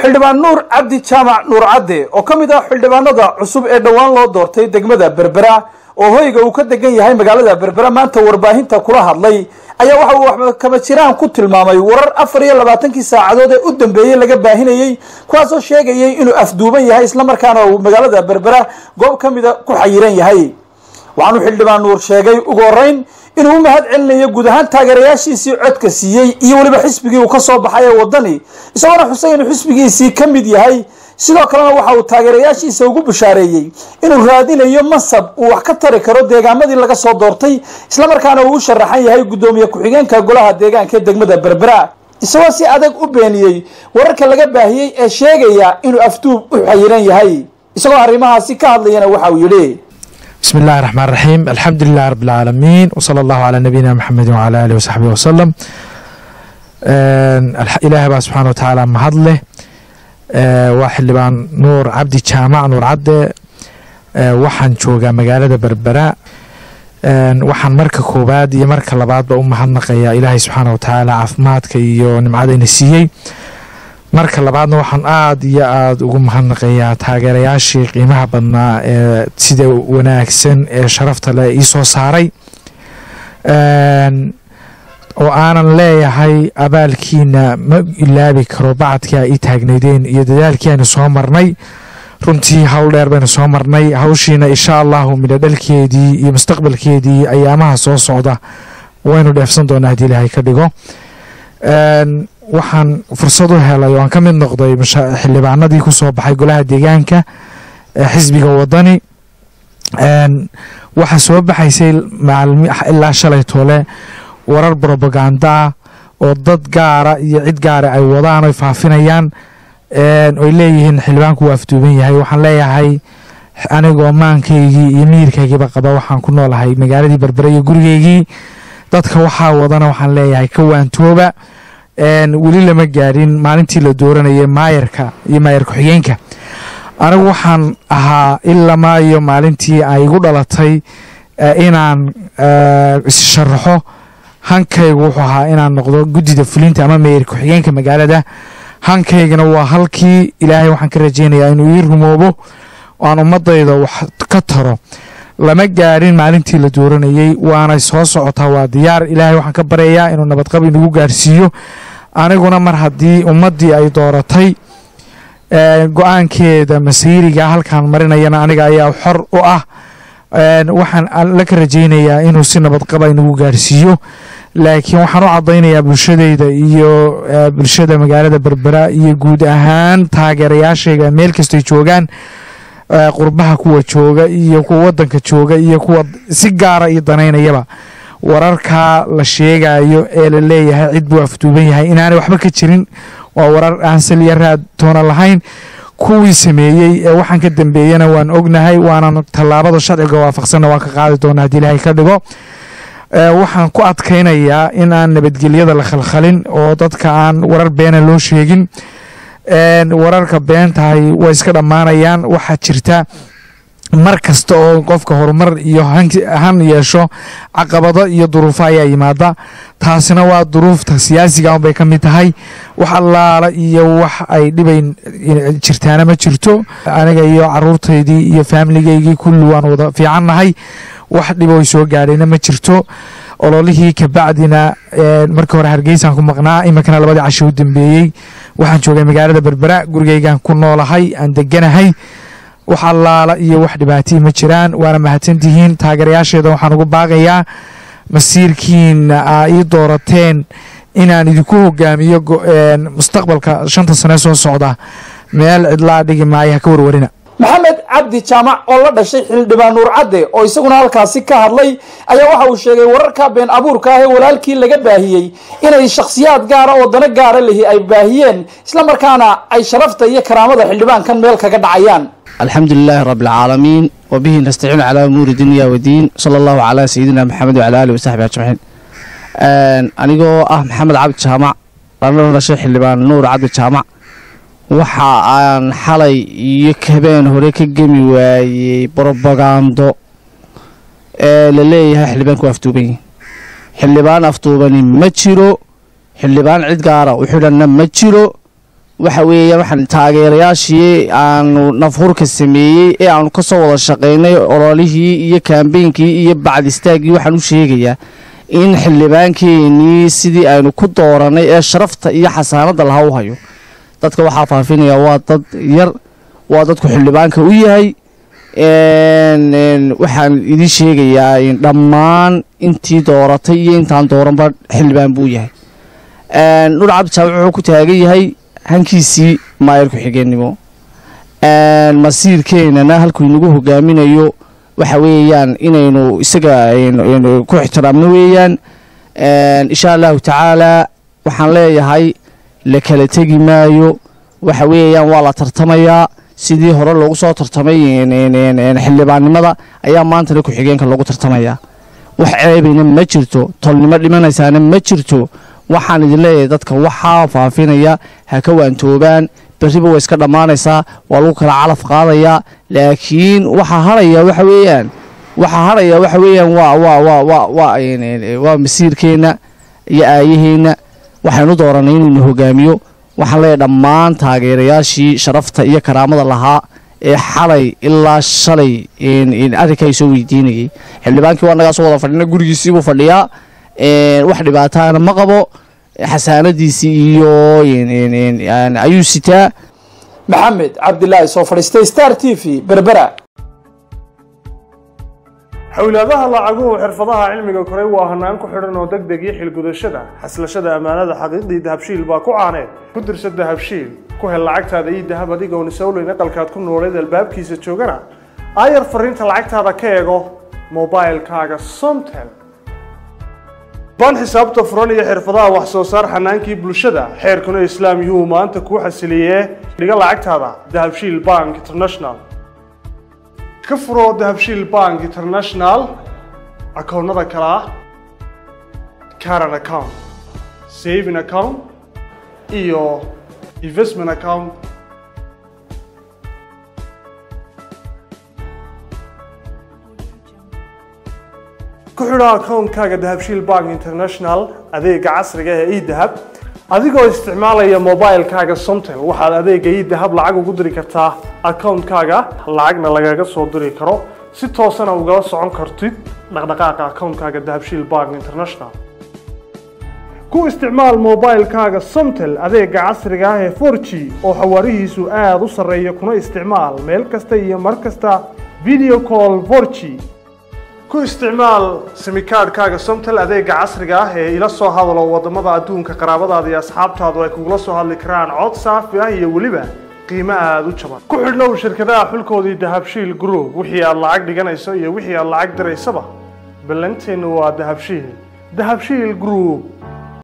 xildhibaan nuur cabdi jaamac nuur cadde oo ka mid ah xildhibaanada cusub ee dhowaan loo doortay degmada berbera oo hoyga uu ka degan yahay magaalada berbera maanta warbaahinta kula hadlay ayaa waxa uu waxba kama jiraan ku tilmaamay warar afar iyo labaatankii saacadood ee u dambeeyey laga baahinayey kuwaasoo sheegayay inuu afduuban yahay islamarkaana uu magaalada berbera goob ka mida ku xayiran yahay waxaanuu xildhibaan nuur sheegay ugu horeyn inuu u mahad celinayo guud ahaan taageerayaashiisii codka siiyey iyo weliba xisbigii uu ka soo baxay ee waddani isagoona xusay inuu xisbigiisii ka mid yahay sidoo kalena waxa uu taageerayaashiisa ugu bishaareeyey inuu raadinayo mansab uu wax ka tari karo deegaamadii laga soo doortay islamarkaana uu u sharaxan yahay guddoomiye ku-xigeenka golaha deegaanka ee degmada berbera isagoo si adag u beeniyey wararka laga baahiyey ee sheegaya inuu afduub u xayiran yahay isagoo arrimahaasi ka hadlayana waxa uu yidhi بسم الله الرحمن الرحيم الحمد لله رب العالمين وصلى الله على نبينا محمد وعلى آله وصحبه وسلم إلهي بقى سبحانه وتعالى mahadleh waa xildhibaan nuur cabdi jaamac nuur cadde waxaan joogaa magaalada berbera waxaan marka koowaad iyo marka labaadba u mahadnaqayaa ilaahay subxaana wa tacaala caafimaadka iyo nimcadayna siiyey marka labaadna waxaan aada iyo aada ugu mahadnaqayaa taageerayaashii qiimaha badnaa ee sida wanaagsan ee sharafta leh ii soo saaray oo aanan leeyahay abaalkiina ma ilaabi karo bacadkii a ii taagnaydeen iyo dadaalkii aynu soo marnay runtii howl dheer baynu soo marnay hawshiina insha allahu midho dhalkeedii iyo mustaqbalkeedii ayaamaha soo socda waynu dheefsan doonaa haddii ilaahay ka dhigo waxaan fursad u helay oo aan ka mid noqday xildhibaanadii ku soo baxay golaha deegaanka xisbiga wadani waxaa soo baxaysay ilaa shalay toole warar brobagandaa oo dad gaara iyo cid gaara ay wadaan oy faafinayaan oy leeyihiin xildhibaanku waa afduuban yahay waxaan leeyahay anigoo maankaygii iyo miyirkaygiiba qaba waxaan ku noolahay magaaladii berbere iyo gurigeygii dadka waxaa wadana waxaan leeyahay ka waantooba weli lama gaadhin maalintii la dooranayay maayarka iyo maayar ku-xigeenka anigu waxaan ahaa ilamaa iyo maalintii ay igu dhalatay inaan issharaxo hankaygu wuxuu ahaa inaan noqdo guddida fulinta ama maayar ku-xigeenka magaalada hankaygana waa halkii ilaahay waxaan ka rajeynayaa inuu ii rumoobo aan ummadayda wax ka taro lama gaadhin maalintii la dooranayey waanay soo socotaa waa diyaar ilaahay waxaan ka baryayaa inuu nabadqab inagu gaarsiiyo aniguna mar haddii ummaddii ay dooratay go-aankeeda masiiriga halkaan marinayana aniga ayaa xor u ah waxaan la ka rajeynayaa inuu si nabadqaba inagu gaarsiiyo laakiin waxaan u cadaynayaa bulshadeyda iyo bulshada magaalada berbera iyo guud ahaan taageerayaashayga meel kastay joogaan qurbaha kuwa jooga iyo kuwa wadanka jooga iyo kuwa si gaara iyo danaynayaba wararkaa la sheegayo ee la leeyahay cid buu afduuban yahay inaanay waxba ka jirin waa warar aan saliya raad toona lahayn kuwii sameeyey ee waxaan ka dambeeyana waan ognahay waanan tallaabada sharciga waafaqsanna waan ka qaadi doona haddii ilaahay ka dhigo waxaan ku adkaynayaa in aan nabadgelyada la khalkhalin oo dadka aan warar beena loo sheegin wararka beentahay way iska dhammaanayaan waxaa jirta mar kasta oo qofka horumar iyo han yeesho caqabado iyo duruufo ayaa yimaada taasina waa duruufta siyaasiga unbay ka mid tahay wax allaala iyo wax ay dhibayn jirtaana ma jirto aniga iyo caruurtaydii iyo faamiligaygii kulli waan wada fiicannahay wax dhibo soo gaadhayna ma jirto ololihii kabacdina markii hore hargeysaan ku maqnaa iminkana labadii casho u dambeeyey waxaan joogay magaalada berbera gurigeygaan ku noolahay aan deganahay wax allaala iyo wax dhibaatii ma jiraan waana mahadsantihiin taageerayaasheeda waxaan ugu baaqayaa masiirkiina aa ii doorateen inaan idinku hogaamiyo mustaqbalka shanta sane soo socda meel cidlaa dhigi maayo ha ka warwarina maxamed cabdi jaamac oo la dhashay xildhibaan nuur cadde oo isaguna halkaasi ka hadlay ayaa waxa uu sheegay wararka been abuurka ah ee walaalkii laga baahiyey inay shakhsiyaad gaara oo dano gaara lihi ay baahiyeen islamarkaana ay sharafta iyo karaamada xildhibaankan meel kaga dhacayaan الحمد لله رب العالمين وبه نستعين على أمور الدنيا والدين صلى الله على سيدنا محمد وعلى آله وصحبه أجمعين anigoo ah maxamed cabdi jaamac lana dhashay xildhibaan nuur cabdi jaamac waxa aan xalay iyo habeen hore ka gemi waayey brobagando ee la leeyahay xildhibaanku afduuban yihin xildhibaan afduubani ma jiro xildhibaan cid gaara u xidhanna ma jiro waxa weeyaan waxaan taageerayaashii aanu nafhurka sameeyey ee aanu ka soo wada shaqaynay ololihii iyo kaambeynkii iyo bacdistaaggii waxaan u sheegayaa in xildhibaankeenii sidii aynu ku dooranay ee sharafta iyo xasaanadda laha u hayo dadka waxaa faafinaya waa dad yar waa dadku xildhibaanka u yahay waxaan idiin sheegayaa dhammaan intii dooratay iyo intaan dooranba xildhibaan buu yahay nur cabdijaabic wuxuu ku taagan yahay hankiisii maayar ku-xigeenimo masiirkeenana halkuu inagu hogaaminayo waxa weeyaan inaynu isaga ku ixtiraamno weeyaan insha allahu tacaalaa waxaan leeyahay la kala tegi maayo waxa weeyaan waa la tartamayaa sidii hore loogu soo tartamay xildhibaannimada ayaa maantana ku-xigeenka loogu tartamayaa wax ceebayna ma jirto tolnimo dhimanaysaana ma jirto waxaan idin leeyahay dadka waxaa faafinaya ha ka waantoobaan berriba way iska dhammaanaysaa waa lagu kala calaf qaadayaa laakiin waxaa haraya waxa weeyaan waxaa haraya waxa weeyaan waa waa waa waa waa waa masiirkeenna iyo aayaheenna waxaynu dooranay inuuna hogaamiyo waxaan leeyahay dhammaan taageerayaashii sharafta iyo karaamada lahaa ee xalay ilaa shalay arrinkaa soo weydiinayay xildhibaankii waa nagaa soo wada fadhina gurigiisiibuu fadhiyaa wax dhibaataana ma qabo xasaanadiisii iyo ayuu sitaa maxamed cabdilaahi soo fadhiistay star t v berbera xowlaadaha lacaguhu xirfadaha cilmiga koray waa hanaan ku xidhan oo deg deg iyo xilgudashada xaslashada ammaanada xaqiiqdii dahabshiil baa ku caaneed ku dirsa dahabshiil ku hel lacagtaada iyo dahab adigoon isowleyn aqalkaad ku nooleed albaabkiisa joogana aayar fariinta lacagtaada ka eego mobilkaaga somtel baan xisaabta furan iyo xirfadaha wax soo saar xanaankii bulshada xeerkuna islaam yuu maanta kuu xasiliyee dhiga lacagtaada dahabshiil bank international ka furoo dahabshiil bank international akoonnada kale ah caran account saving account iyo investment account ku xidho akoonkaaga dahabshiil bank international adeega casriga ee edahab adigoo isticmaalaya mobilkaaga somtel waxaad adeega edahab lacag ugu diri kartaa akoonkaaga lacagna lagaga soo diri karo si toosana ugala socon kartid dhaqdhaqaaqa akoonkaaga dahabshiil bank international ku isticmaal mobilkaaga somtel adeega casriga ah ee 4g oo xawaarihiisu aada u sarreeya kuna isticmaal meel kasta iyo mar kasta video call 4g ku isticmaal simikaadhkaaga somtel adeega casriga ah ee ila soo hadalo wadamada adduunka qaraabadaada iyo asxaabtaadu ay kugula soo hadli karaan cod saafi ah iyo weliba qiimo aada u jaban ku xidhnow shirkadaha xulkoodii dahabshiil group wixii aad lacag dhiganayso iyo wixii aad lacag diraysaba ballanteennu waa dahabshiil dahabshiil group